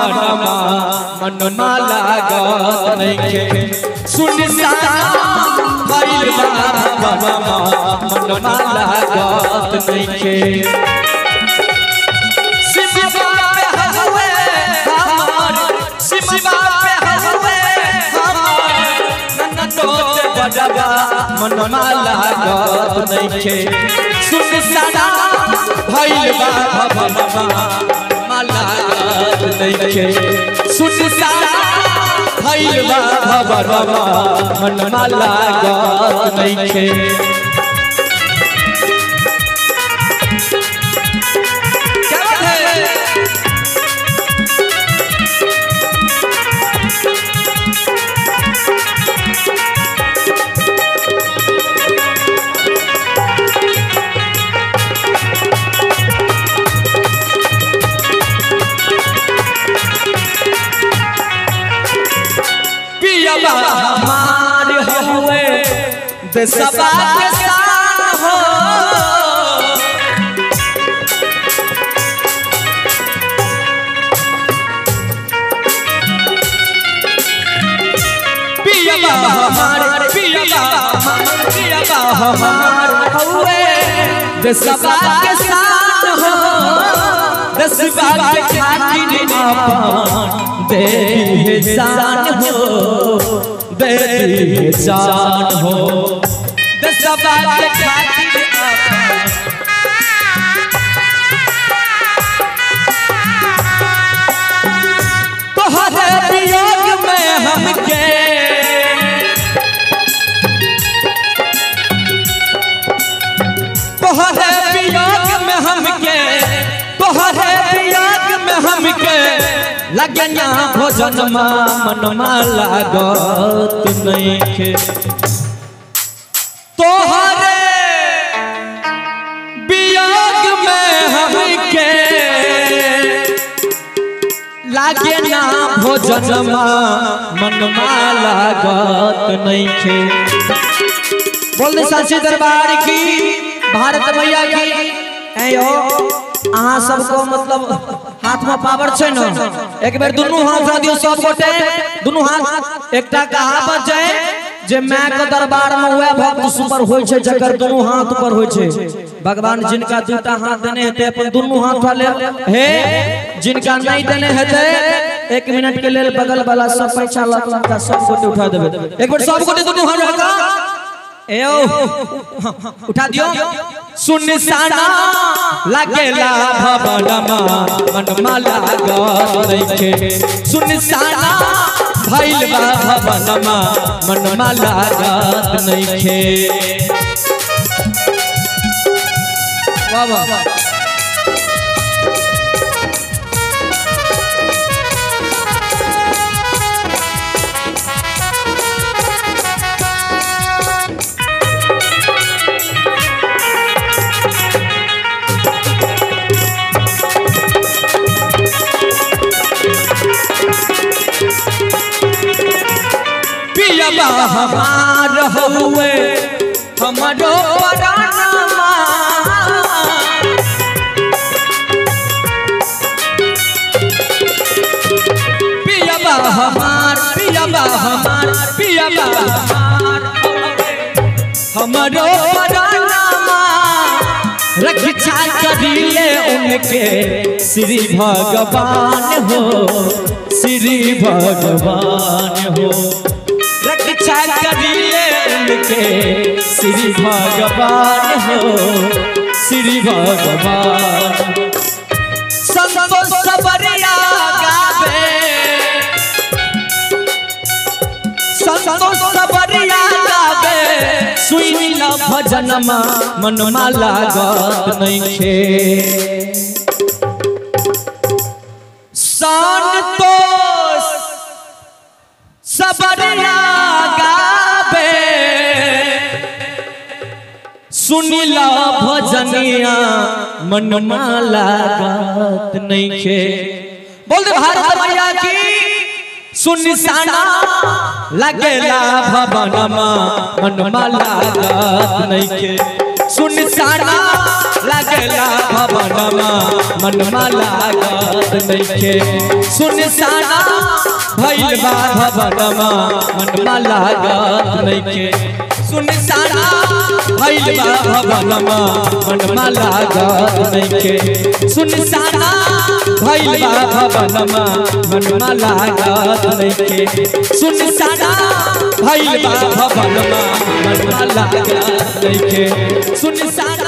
भवनमा मनमा लागत नइखे सुनसान भइल बा भवनमा मनमा लागत नइखे सिमबा पे हवे हमर सिमबा पे हवे हमर नन्नतो ते बडबा मनमा लागत नइखे सुनसान भइल बा भवनमा मनमा लागत नइखे सुनसान भइल बा भवनमा मनमा लागत नइखे क्या बात है पियबा हमार हुए देशबा के शान हो पियबा हमार पियबा हमार पियबा हमार हुए देशबा के शान हो देशबा के खातिर अपन दे दिए जान हो दे दिए जान हो देशबा के खातिर अपन तोहरे वियोग में हमके तोहरे वियोग में हमके तोहरे वियोग में हमके लगना भोजन मनमा लागत नइखे तोहरे वियोग में हमके लागे ना भोजन मनमा लागत नइखे बोल दे सांची दरबार की भारत मैया की ऐ यो अहाँ सबको मतलब हाथ में पावर छै न एक बेर दुनू हाथ रख दियो सब गोटे दुनू हाथ एकटा कहावत छै जे माय के दरबार में वह भक्त सुपर होय छै जकर दुनू हाथ पर होय छै भगवान जिनका दूटा हाथ देने हेते अपन दुनू हाथ उठा ले हे जिनका नहीं देने हेते एक मिनट के लेल बगल वाला सब पैसा लाख लाख का सब गोटे उठा देबे एक बेर सब गोटे दुनू हाथ रखा एओ उठा दियो सुनसाना लागेला भवनमा मनमा लागत नइखे सुनसाना भइल बा भवनमा मनमा लागत नइखे वाह वाह पियबा हमार हुए हमरो परानमा पियबा हमार पियबा हमार पियबा हमार हमरो परानमा रक्षा करिले उनके श्री भगवान हो श्री भगवान हो रक्षा करिए उनके श्री भगवान हो श्री भगवान संतोष सबरिया गावे संतोष सबरिया गावे सुनी ल भजनमा मनमा लागत नइखे संतोष सबरिया गावे सुनिला भजनिया मनमा लागत नइखे बोल दे भारत मैया की सुनिसाना लगेला भवनमा मनमा लागत नइखे सुनिसाना लगेला भवनमा मनमा लागत नइखे सुनसाना भइल बा भवनमा मनमा लागत नइखे सुनसाना भइल बा भवनमा मनमा लागत नइखे सुनसाना भइल बा भवनमा मनमा लागत नइखे सुनसाना भइल बा भवनमा मनमा लागत नइखे सुनसाना